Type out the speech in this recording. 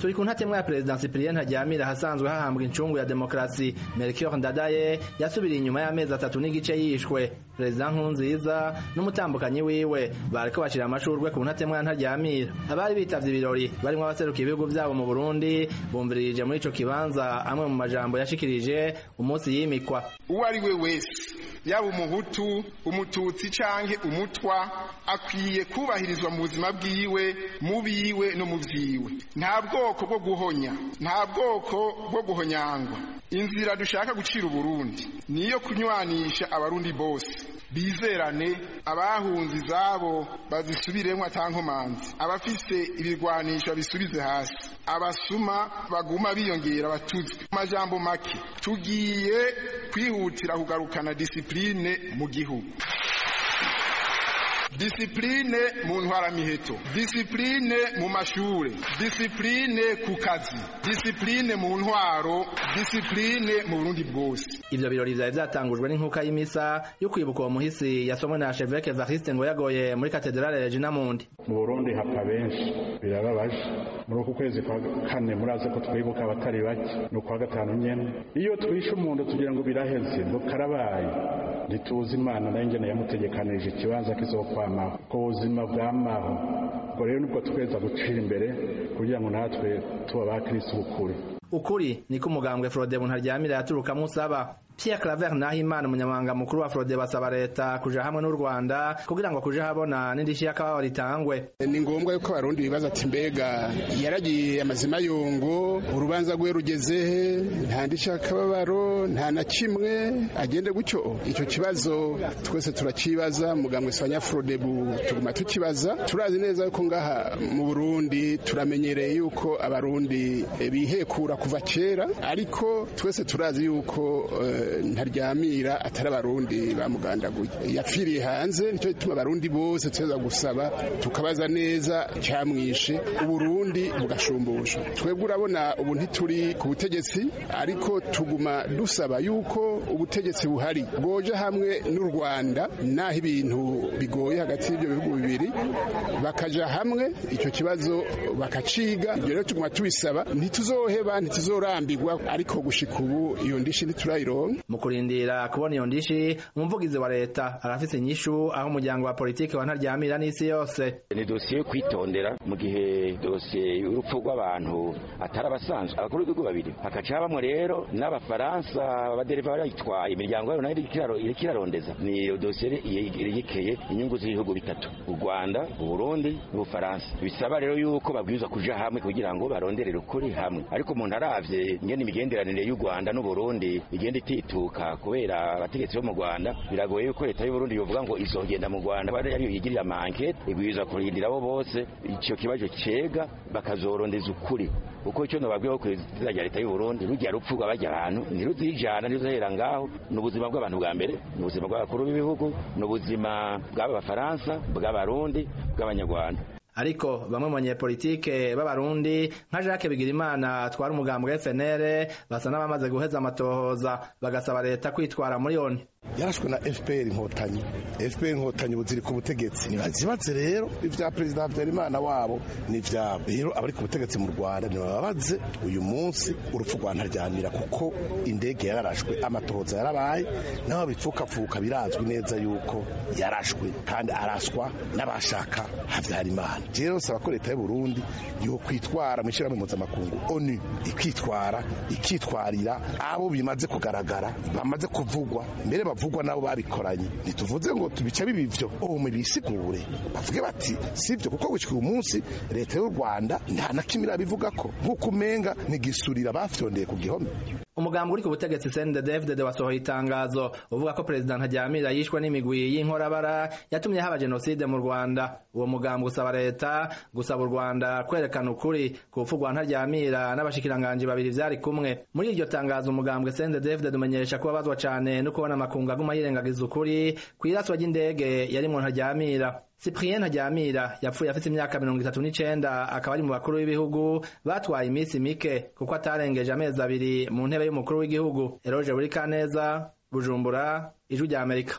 turi ku ntatemwa ya perezida Cyprien Ntaryamira hasanzwe hahambwa incungu ya demokarasi Melchior Ndadaye yasubiriye inyuma y'amezi atatu n'igice yishwe perezida Nkurunziza n'umutambukanyi wiwe bariko bashira amashurwe ku ntatemwa ya Ntaryamira abari bitavye ibirori barimwo abaserukiye ibihugu vyabo mu Burundi bumviririje muri ico kibanza amwe mu majambo yashikirije umunsi yimikwa uwo ari we wese yaba umuhutu umututsi canke umutwa akwiye kubahirizwa mu buzima bwiwe mu biwe no mu vyiwe nta bwoko bwo guhonya nta bwoko bwo guhonyangwa inzira dushaka gucira uburundi niyo kunywanisha abarundi bose bizerane abahunze izabo bazisubiremwo atankomanzi abafise ibigwanisho bisubize hasi abasuma baguma biyongera batuzwe amajambo make tugiye kwihutira kugarukana disipline mu gihugu disipline mu ntwaramiheto disipline mu mashure disipline ku kazi disipline mu ntwaro disipline mu burundi bwose ivyo birori vyari vyatangujwe n'inkuka y'imisa yo kwibuka uwo muhisi yasomwe na Chevêque Evariste ngo yagoye muri katedrale Regina Mundi mu Burundi hapfa benshi birababaje muri uku kwezi kwa kane muraze ko twibuka abatari bake no kwa gatanu nyene iyo twishe umuntu tugira ngo biraheze ngo karabaye ntituzi imana nayo ngene yamutegekanirije ikibanza kizokwamaho ku buzima bwamaho ubwo rero nibwo tweza gucira imbere kugira ngo natwe tuba ba kristo bukuri ukuri niko umugambwe Frode Buntaryamira yaturukamwo usaba Pierre Claver Nahimana umunyamabanga mukuru wa Frode basaba leta kuja hamwe n'u Rwanda kugira ngo kuja habona n'indishi y'akababa ritangwe ni ngombwa yuko abarundi bibaza ati mbega yaragiye amazima yongo urubanza rwe rugezehe nta ndishi y'akababaro nta na kimwe agende gutyo icyo kibazo twese turakibaza mugambwe Sanya Frode tuguma tukibaza turazi neza yuko ngaha mu Burundi turamenyereye yuko abarundi bihekura kuva kera ariko twese turazi yuko uh, ntaryamira atari abarundi bamugandaguye yapfiriye hanze nicyo gituma abarundi bose tuza gusaba tukabaza neza cyamwishe uburundi bugashumbusha twebwe urabona ubu ntituri ku butegetsi ariko tuguma dusaba yuko ubutegetsi buhari bwoje hamwe n'u rwanda naho ibintu bigoye hagati y'ibyo bihugu bibiri bakaja hamwe icyo kibazo bakaciga ibyo rero tuguma tubisaba ntituzoheba ntituzorambirwa ariko gushika ubu iyo ndishi ntiturayironka mu kurindira kubona iyo ndishi umuvugizi wa leta arafise inyishu aho umuryango wa politiki wa ntaryamira n'isi yose ni dosiye yo kwitondera mu gihe dosiye y'urupfu rw'abantu atari abasanzwe abakuru b'ibihugu babiri hakaca habamwo rero n'abafaransa abadereva barayitwaye imiryango yabo nayo iriko irarondeza ni dosiye yerekeye inyungu z'ibihugu bitatu u rwanda uburundi n'ubufaransa bisaba rero yuko babwirizwa kuja hamwe kugira ngo baronderere ukuri hamwe ariko umuntu aravye ingene imigenderanire y'u rwanda n'uburundi igenda itituka kubera abategetsi bo mu Rwanda biragoye yuko leta y'u Burundi yovuga ngo izogenda mu Rwanda bari ariyo yigirira amankete ibwirizwa kurindira abo bose ico kibazo cega bakazorondeza ukuri uko cyo nababwiye ko rya leta y'u Burundi rujya rupfurwa bajya abantu ntiruzijana ntiruzohera ngaho n'ubuzima bw'abantu bwa mbere n'ubuzima bw'abakuru b'ibihugu n'ubuzima bw'aba bafaransa bw'abarundi bw'abanyarwanda ariko bamwe mu banyepolitike b'abarundi nka Jacques Bigirimana twari umugambwe FNL basa n'abamaze guheza amatohoza bagasaba leta kwitwara muri oni yarashwe na FPR inkotanyi FPR inkotanyi buziri ku butegetsi nibazibaze rero ivya perezida Habyarimana wabo ni vyabo rero abari ku butegetsi mu Rwanda nibababaze uyu munsi urupfu rwa ntaryamira kuko indege yararashwe amatohoza yarabaye naho bipfukapfuka birazwi neza yuko yarashwe kandi araswa n'abashaka Habyarimana rero saba ko leta y'u Burundi yo kwitwara mu ishyirahamwe mpuzamakungu ONU ikitwara ikitwarira abo bimaze kugaragara bamaze kuvugwa mbere bavugwa nabo babikoranye ntituvuze ngo tubice bibivyo ubu bisigure bavuge bati sivyo kuko gushika uyu munsi leta y'u Rwanda nta na kimwe irabivuga ko nk'uko umenga nigisurira bafyondeye ku gihome umugambi uri ku butegetsi CNDD-FDD wasohoye itangazo uvuga ko perezida Ntaryamira yishwe n'imigwi y'inkorabara yatumye haba genocide mu Rwanda uwo mugambi usaba leta gusaba u Rwanda kwerekana ukuri ku rupfu rwa Ntaryamira n'abashikiranganji babiri vyari kumwe muri iryo tangazo umugambwe CNDD-FDD umenyesha ko babazwa cane no kubona amakungu aguma yirengagiza ukuri kw'iraswa ry'indege yarimwo Ntaryamira Cyprien Ntaryamira yapfuye afite imyaka mirongo itatu n'icenda akaba ari mu bakuru b'ibihugu batwaye iminsi mike kuko atarengeje amezi abiri mu ntebe y'umukuru w'igihugu Eroge Burikaneza Bujumbura Ijwi rya Amerika